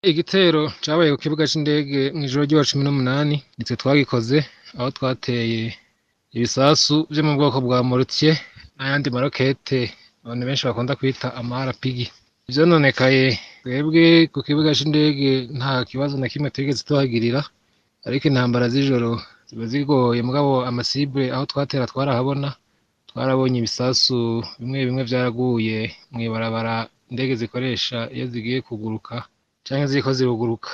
igitero cabaye ku kibuga c'indege mw'ijoro ry'uwa cumi n'umunani nitwe twagikoze aho twateye ibisasu vyo mu bwoko bwa morutier n'ayandi marokete abantu benshi bakunda kwita amarapigi ivyononekaye twebwe ku kibuga c'indege nta kibazo na kimwe twigeze tuhagirira ariko intambara z'ijoro ziba zigoye mugabo amasibre aho twatera twarahabona twarabonye ibisasu bimwe bimwe vyaraguye mw'ibarabara indege zikoresha iyo zigiye kuguruka canke ziriko ziruguruka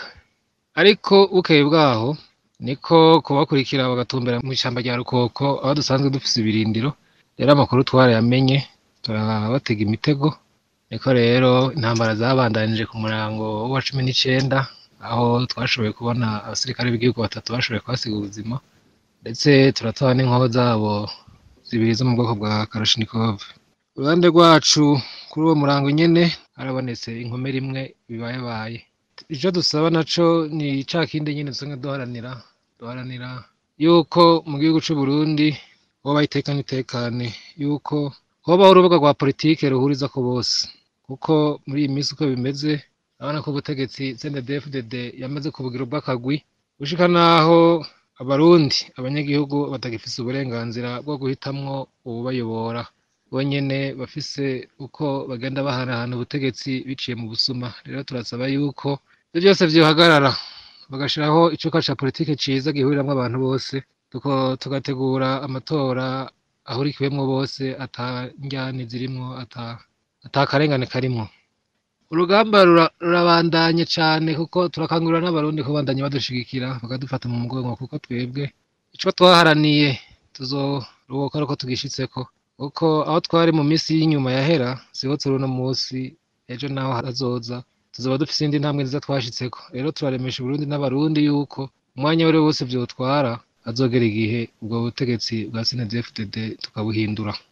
ariko bukeye bwaho niko kubakurikira bagatumbera mw'ishamba rya rukoko aho dusanzwe dufise ibirindiro rero amakuru twarayamenye turabatega imitego niko rero intambara zabandanije ku murango wa cumi n'icenda aho twashoboye kubona abasirikare b'igihugu batatu bashoboye kuhasiga ubuzima ndetse turatoha n'inkoho zabo zibiri zo mu bwoko bwa karashinikov uruhande rwacu kuri uwo murango nyene harabonetse inkomere imwe bibayabaye ico dusaba naco ni ca kindi nyene dusanzwe duharanira duharanira yuko mu gihugu c'uburundi hoba iteka n'itekane yuko hobaho urubuga rwa politike ruhurizako bose kuko muri iyi minsi uko bimeze urabona ko ubutegetsi CNDD-FDD yamaze kubugira ubw'akagwi gushika naho abarundi abanyagihugu batagifise uburenganzira bwo guhitamwo uwubayobora bonyene bafise uko bagenda bahanahana ubutegetsi biciye mu busuma rero turasaba yuko ivyo vyose vyohagarara bagashiraho icuka ca politike ciza gihuriramwo abantu bose tuko tugategura amatora ahurikiwemwo bose ata njyane zirimwo ata ata karengane karimwo urugamba rura- rurabandanye cane kuko turakangurira n'abarundi kubandanya badushigikira bakadufata mu mugongo kuko twebwe ico twaharaniye tuzoruhuka ari uko tugishitseko kuko aho twari mu misi y'inyuma yahera siho turi uno musi ejo naho hazoza tuzoba dufise indi ntambwe nziza twashitseko rero turaremesha uburundi n'abarundi yuko umwanya wari wose vyotwara hazogera igihe ubwo butegetsi bwa CNDD-FDD tukabuhindura